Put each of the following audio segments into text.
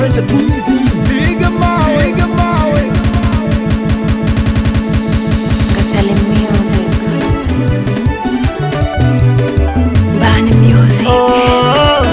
Adventure too easy. Piga mawe, piga mawe. Katale Music. Bani Music.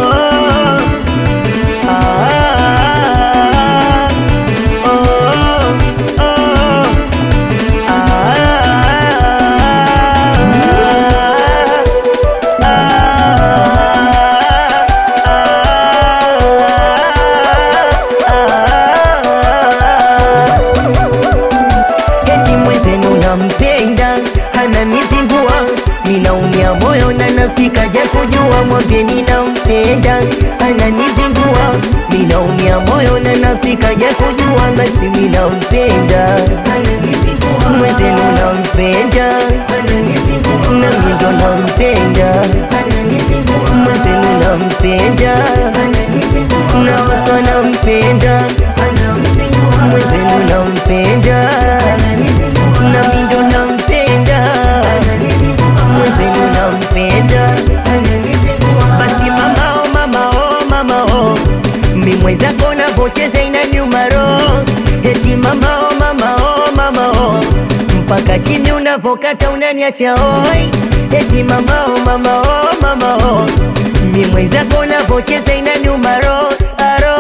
Eti mwenzenu nampenda ananizingua, ninaumia moyo na nafsi kaja kujua, mwambieni nampenda ananizingua, ninaumia moyo na nafsi kaja kujua, basi mimi nampenda mwenzenu nampenda na mimi ndo nampenda mwenzenu nampenda na wasa nampenda mwenzenu nampenda na mimi ndo nampenda mwenzenu nampenda basi mama oh mama oh mama oh mi mwenzako navocheza inaniuma roho eti mama oh mama oh mama oh mpaka chini unavokata unaniacha oi eti mama oh mama oh mama oh mi mwenzako navocheza inaniuma roho aro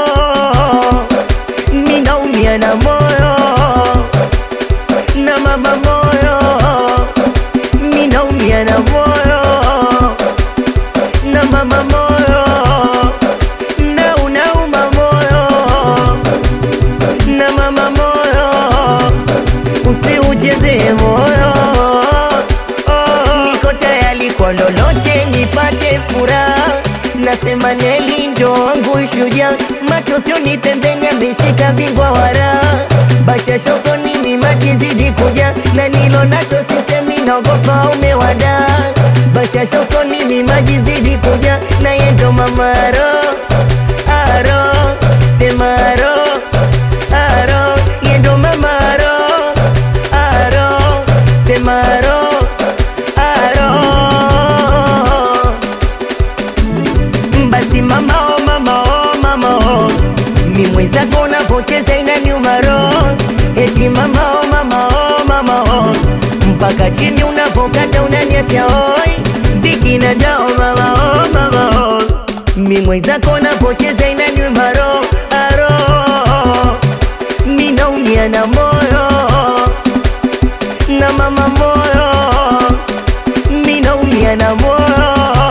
mi naumia na moyo na mama moyo mi naumia na moyo na mama moyo na unauma moyo na mama moyo usiucheze moyo niko tayari kwa lolote nipate furaha nasema Neli ndo wangu shujaa macho sioni pembeni ameshika bingwa wara bashasha usoni mimaji zidi kuja na nilo nacho sisemi naogopa umewada bashasha usoni mimaji zidi kuja na yendo mamaro aro semaro aro yendo mamaro aro semaro aro basi mama oh mama oh mama oh mi mwenzako unavocheza inaniuma roho eti mama oh mama oh mama oh mpaka chini unavokata unaniacha oi ziki na dao mama oh mama oh mi mwenzako unavocheza inaniuma roho aro mi naumia na moyo na mama moyo mi naumia na moyo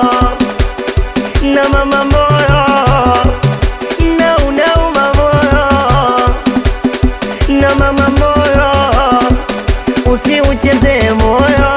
na mama moyo na unauma moyo na mama moyo usiucheze moyo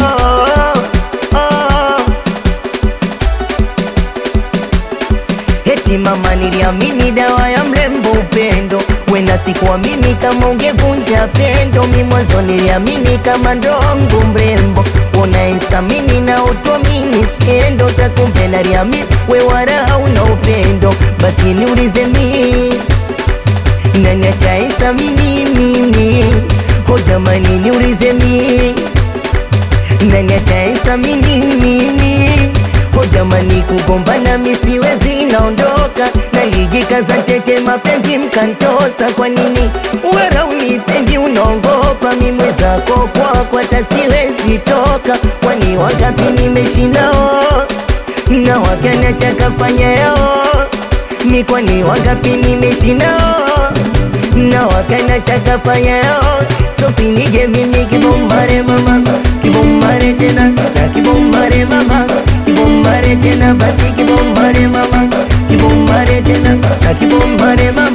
Eti mama niliamini dawa ya mlembo upendo wena sikuamini kama ungevunja pendo mi mwanzo niliamini kama ndongo mrembo unaesamini na utuamini skendo takumbe naliamini we wala una upendo basi niulize mi nani ataesamini mimi ho jamani niulize mi nani ataesamini mimi ho jamani kugombana misiwezi naondoka nalijikaza ntete mapenzi mkantosa kwa nini wera unipendi unaongopa mimwe zako kwako hata siwezi toka kwani wangapi nimeshinao na wakanacha kafanya yao mi kwani wangapi nimeshinao na wakanacha kafanya yao so sinije mimi kibombare mama kibombare tena na kibombare mama kibombare tena basi kibombare mama kibombare tena na kibombare mama